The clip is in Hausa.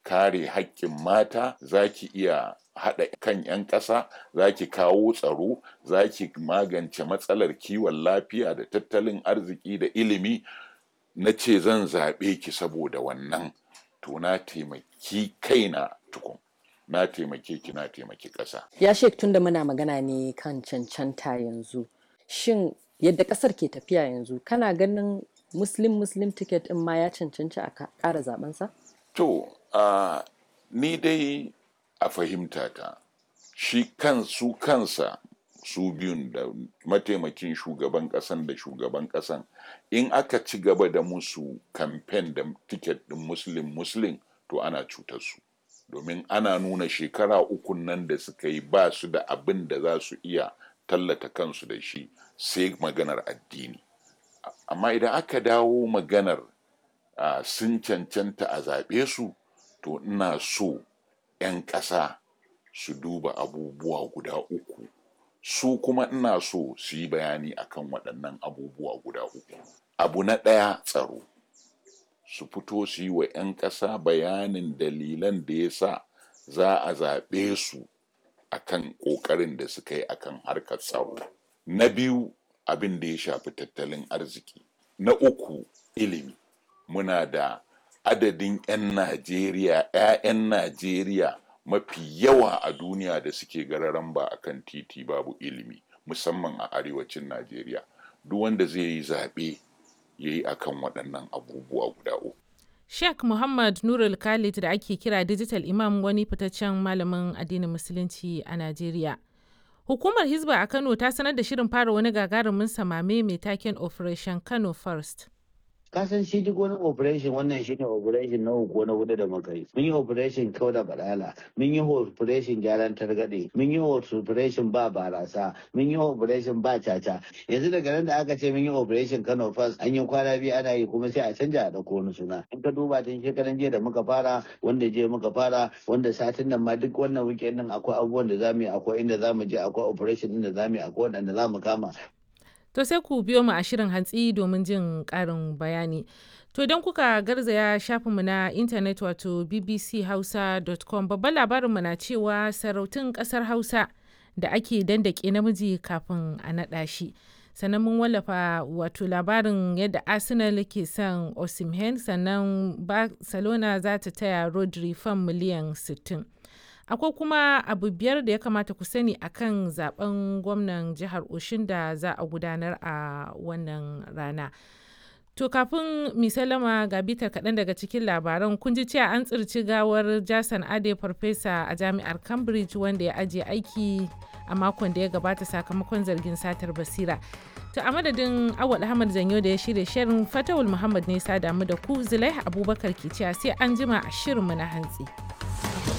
kare haƙƙin mata za ki iya haɗa kan 'yan ƙasa za ki kawo tsaro za ki magance matsalar kiwon lafiya da tattalin arziki da ilimi na ce zan zaɓe ki saboda wannan to na taimaki kaina tukun na taimake ki na taimaki ƙasa Ya shek tun da muna magana ne kan cancanta yanzu. Shin yadda ƙasar ke tafiya yanzu kana ganin Muslim Muslim ticket in ma ya cancanci a ka- ƙara zabensa? To, a ni dai a fahimta ta, shi kan su kansa su biyun da mataimakin shugaban ƙasan da shugaban ƙasan in aka ci gaba da musu kamfen da tiket ɗin muslim muslim to ana cutar su domin ana nuna shekara ukun nan da suka yi ba su da abin da za su iya tallata kansu da shi sai maganar addini amma idan aka dawo maganar uh, sun cancanta a zaɓe su to ina so 'yan ƙasa su duba abubuwa guda uku su kuma ina so su yi bayani akan waɗannan abubuwa guda uku abu na ɗaya tsaro su fito su yi wa 'yan ƙasa bayanin dalilan da ya sa za a zaɓe su akan ƙoƙarin da suka yi akan harkar tsaro na biyu abin da ya shafi tattalin arziki na uku ilimi muna da adadin 'yan najeriya 'ya'yan najeriya mafi yawa a duniya da suke gararan ba a kan titi babu ilimi musamman a arewacin najeriya duk wanda zai yi zaɓe ya yi akan waɗannan abubuwa guda uku Sheikh Muhammad Nurul Khalid da ake kira Digital Imam wani fitaccen malamin addinin Musulunci a Najeriya. Hukumar Hizba a Kano ta sanar da shirin fara wani gagarumin samame mai taken Operation Kano First. kasan shi duk wani operation wannan shi ne operation na uku na hudu da muka yi mun yi operation kau da balala mun yi operation gyaran targaɗe mun yi operation ba barasa mun yi operation ba caca yanzu daga nan da aka ce mun yi operation kano first an yi kwana biyu ana yi kuma sai a canja a ɗauko wani suna in ka duba tun shekaran jiya da muka fara wanda je muka fara wanda satin nan ma duk wannan weekend din akwai abubuwan da zamu yi akwai inda zamu je akwai operation din da zamu yi akwai wanda zamu kama To sai ku biyo mu a shirin hantsi domin jin ƙarin bayani. To idan kuka garzaya shafinmu na intanet wato bbchausa.com babban labarinmu na cewa sarautun ƙasar Hausa da ake dandake namiji kafin a naɗa shi. Sannan mun wallafa wato labarin yadda Arsenal ke son Osimhen sannan Barcelona za ta taya Rodri fan miliyan 60. akwai kuma abu biyar da ya kamata ku sani akan zaben gwamnan jihar oshin da za a gudanar a wannan rana to kafin misalama ga bitar kaɗan daga cikin labaran kun ji cewa an tsirci gawar jason ade farfesa a jami'ar cambridge wanda ya ajiye aiki a makon da ya gabata sakamakon zargin satar basira to a madadin awal ahmad zanyo da ya shirya shirin fatawul muhammad ne sa damu da ku zulaiha abubakar ke cewa sai an jima a shirinmu na hantsi.